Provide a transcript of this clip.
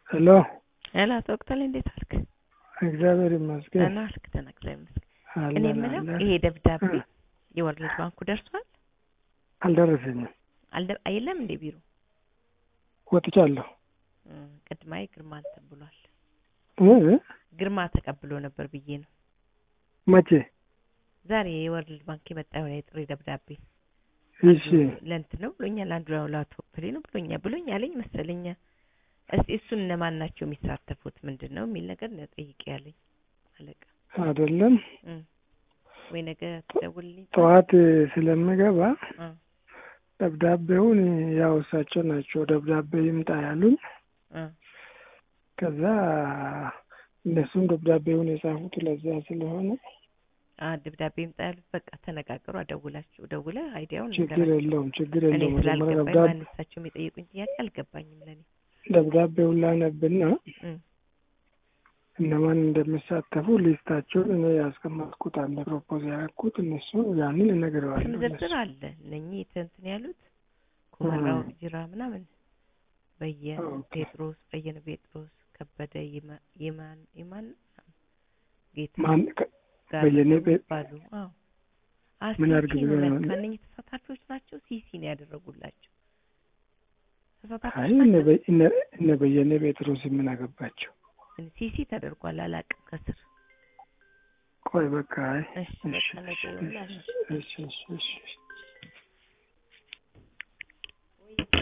ሄሎ ሄሎ አቶ ወቅታል እንዴት አልክ? እግዚአብሔር ይመስገን። ደህና አልክ? ደህና እግዚአብሔር ይመስገን። እኔ አለን የምለው አለን። ይሄ ደብዳቤ እ። የወርልድ ባንኩ ደርሷል? አልደረሰኝም። አልደ አይለም እንዴ ቢሮ ወጥቻለሁ። እ፣ ቅድማይ ግርማ እንትን ብሏል። እ? ግርማ ተቀብሎ ነበር ብዬ ነው። መቼ? ዛሬ የወርልድ ባንክ የመጣ የሆነ የጥሪ ደብዳቤ እሺ ለእንትን ነው ብሎኛል። አንዱ ለአቶ ፍሬ ነው ብሎኛል ብሎኝ አለኝ መሰለኝ። እስቲ እሱን እነማን ናቸው የሚሳተፉት ምንድን ነው የሚል ነገር ነው ጠይቄ ያለኝ አለቃ። አይደለም እ፣ ወይ ነገ ትደውልልኝ። ጠዋት ስለምገባ እ፣ ደብዳቤውን ያው እሳቸው ናቸው ደብዳቤ ይምጣ ያሉኝ። እ፣ ከዛ እነሱም ደብዳቤውን የጻፉት ለዛ ስለሆነ አ ደብዳቤ ይምጣ ያሉት በቃ ተነጋገሩ። አደውላችሁ ደውለ አይዲያውን ችግር ንገራቸው። የለውም ችግር እኔ የለውም። መጀመሪያ ስላልገባኝ ደብዳቤ ማን እሳቸው የሚጠይቁኝ ጥያቄ አልገባኝም ለኔ። ደብዳቤውን ላነብና እ፣ እነማን እንደሚሳተፉ ሊስታቸውን እኔ ያስቀመጥኩት አለ ፕሮፖዝ ያደረኩት እነሱ ያንን ስም እነግረዋለሁ። ዝርዝር አለ እነኚህ እንትን ያሉት ኩመራው ጅራ ምናምን በየነ ኦኬ። ጴጥሮስ በየነ ጴጥሮስ ከበደ ይማ- ይማን ይማን ጌታ ማን ከ- ጋር በየነ ጴ- ባሉ አዎ አ ምን ሲሲ አድርግ ነው ብለው ነው? ለካ እነኚህ ተሳታፊዎች ናቸው። ሲሲ ነው ያደረጉላቸው አይ ተሳታፊዎች እነ ናቸው። በ- እነ- እነ በየነ ጴጥሮስ ምን አገባቸው? ሲሲ ተደርጓል። አላውቅም ከስር ቆይ በቃ አይ እሺ እሺ በቃ ነገ እሺ ይሆናል። እሺ እሺ እሺ እሺ